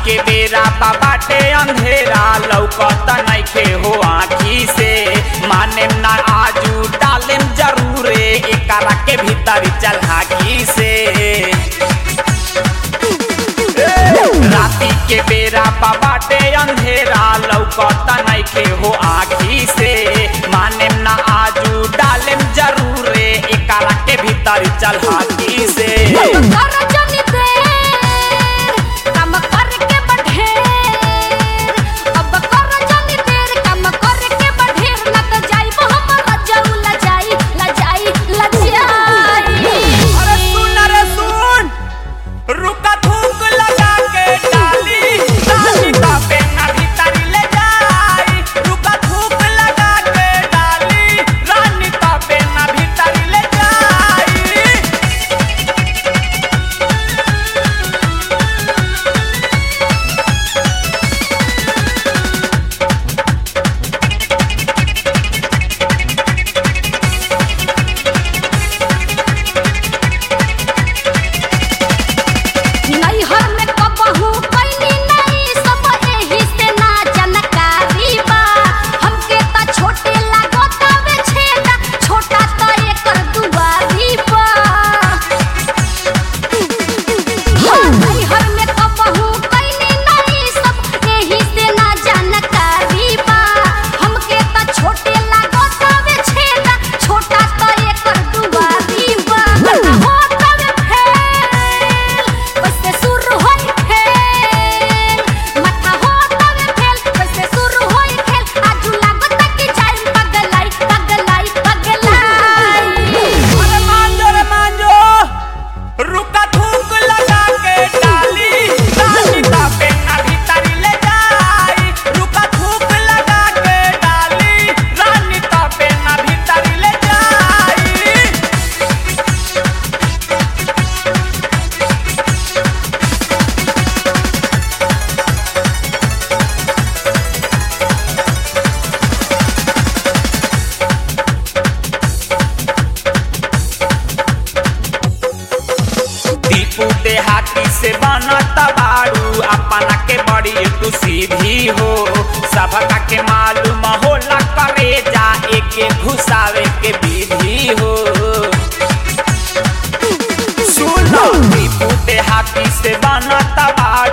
के बेरा बाटे अंधेरा लौकत नइखे हो आखी से माने ना आजू डालेम जरूरे एकरा के भीतर चल हाकी से राती के बेरा बाटे अंधेरा लौकत नइखे हो आखी से माने ना आजू डालेम जरूरे एकरा के भीतर चल हाकी से कर जनी देर काम करके बढ़ेर अब कर जनी देर काम करके बढ़ेर ना तो जाइबो हम लजाऊ लजाई लजाई लजाई अरे सुन रे सुन रुका थूक लगा के डाली डाली का पेना भीतर ले जाई रुका थूक लगा के डाली रानी का पेना भीतर ले जाई नैहर में कबहू कैनी नहीं सब एही से ना जानकारी बा हमके त छोटे लागत आवे छेदा छोटा त एकर दुआरी बा नैहर में कबहू कैनी नहीं सब एही से ना जानकारी बा हमके त छोटे लागत आवे छेदा छोटा त एकर दुआरी बा होत आवे फेल कैसे शुरू होई खेल माथा होत आवे फेल कैसे शुरू होई खेल आजू लागत कि जाई पगलाई पगलाई पगलाई अरे मान जो रे मान जो रुका थूक लगा के डाली डाली का पेना भीतर ले जाई रुका थूक लगा के डाली रानी का पेना भीतर ले जाई दीपू देहाती से बनत बाड़ू अपना के बड़ी तू सीधी हो सबका के मालूम होला करे जा एके घुसावे के विधि हो सुनो दीपू देहाती से बनत बाड़ू